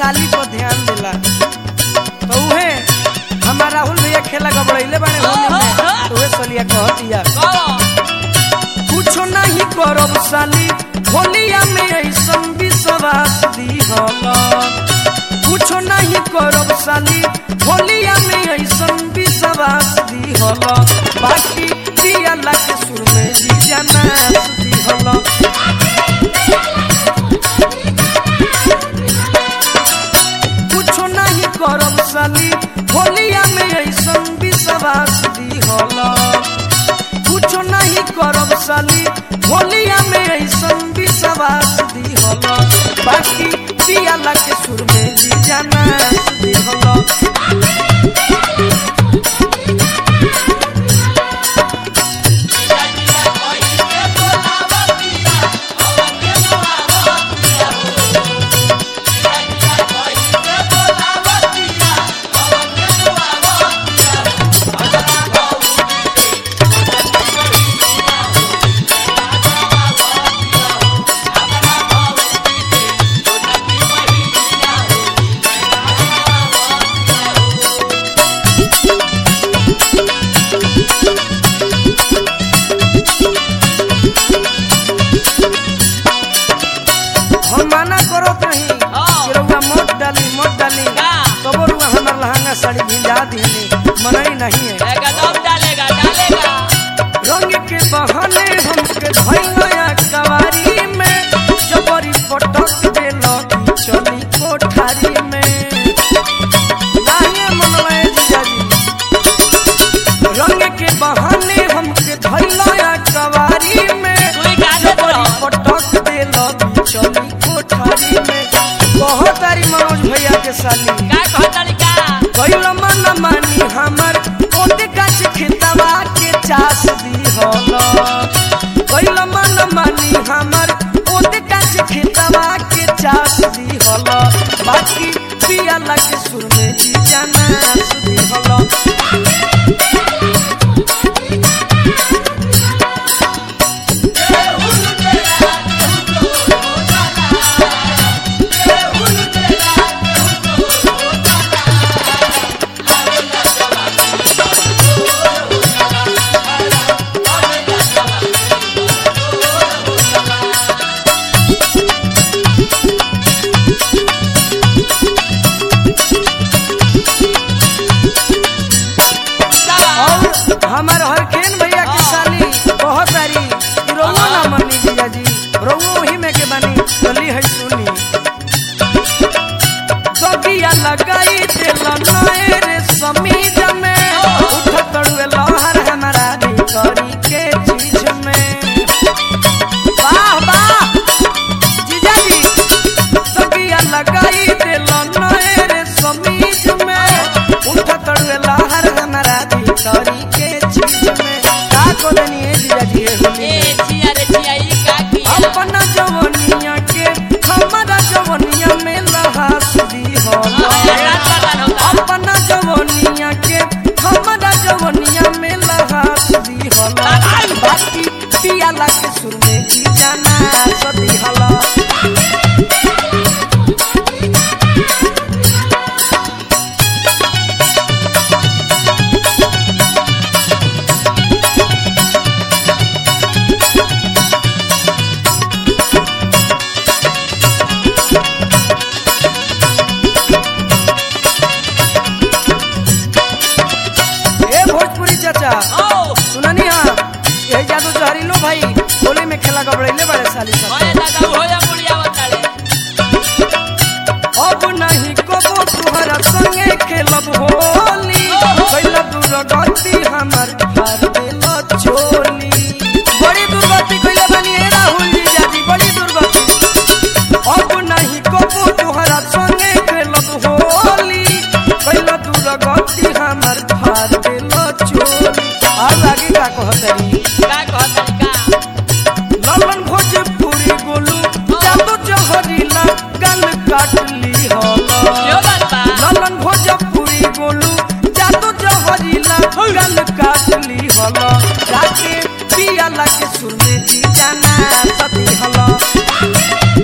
साली पर ध्यान देला तो उहे हमारा राहुल भैया खेला गबड़ैले बाड़े होली में तो उहे सलिया कहतिया कुछो नहीं करब साली होलिया में ऐसन विश्वास दिहल कुछो नहीं करब साली होलिया में ऐसन विश्वास दिहल बाकी दियाला के सुर में जी जाना दिहल कुछो नहीं करब साली होलिया में ऐसन विश्वास दिहल कुछो नहीं करब साली होलिया में ऐसन विश्वास दिहल बाकी दियाला के सुर में जी जाना दिहल हम माना करो कहीं हाँ। कि रउआ मोट डाली मोट डाली का? तबो रुआ हमार लहंगा साड़ी भिजा दीनी मनई नहीं है एकदम डालेगा डालेगा रंग के बहाने हमके धैया कवारी में जबरी पटक देलो चली कोठारी में नाहिए मनवाए जीजाजी रंग के बहाने हमके धैया कवारी में सुई काटे जबरी तो। पटक देलो चली कोठारी में बहुत तारी मनोज भैया के साली का कहतनी का कैल मन मानी हमर ओते गाछ खेतवा के चास दी हल कैल मन मानी हमर ओते गाछ खेतवा के चास दी हल बाकी पियाला के सुर में जी जाना सुदी हल और हमार हरखेन भैया की साली बहुत सारी रोवो ना मनी जीजा जी रोवो ही में के बनी चली है सुनी सगिया लगाई दिल नए रे समीज में उठ तड़ुए लहर हमारा भितरी के चीज में वाह वाह जीजा जी सगिया लगाई दिल नए रे समीज में उठ तड़ुए लहर हमारा भितरी के चीज में का को देनी है जीजा जी ये होली ए में? छिया रे छिया ई का किया अपना जवनिया के हमारा जवनिया में लहास दी हो रात बर्बाद होता अपना जवनिया के हमारा जवनिया में लहास दी हो बाकी पियाला के सुर में जी जाना सदी हला ए भोजपुरी चाचा ओ सुननी हाँ यही जादू जहरीलो भाई होली में खेला गबड़ैले बड़े साली सब ओए दादा हो जा बुढ़िया बताड़े अब नहीं कबो तुहरा संगे खेलब होली कैला दुर्गति हमर हार देल चोली बड़ी दुर्गति कैले बनी हे राहुल जी जाजी बड़ी दुर्गति अब नहीं कबो तुहरा संगे खेलब होली कैला दुर्गति हमर हार देल चोली और आगे का कहतरी का कहतनी का ललन भोजपुरी गोलू जादू जहरीला गल काटली होला क्यों बात बा ललन भोजपुरी गोलू जादू जहरीला गल काटली होला जाके पियाला के सुर में जी जाना सती हला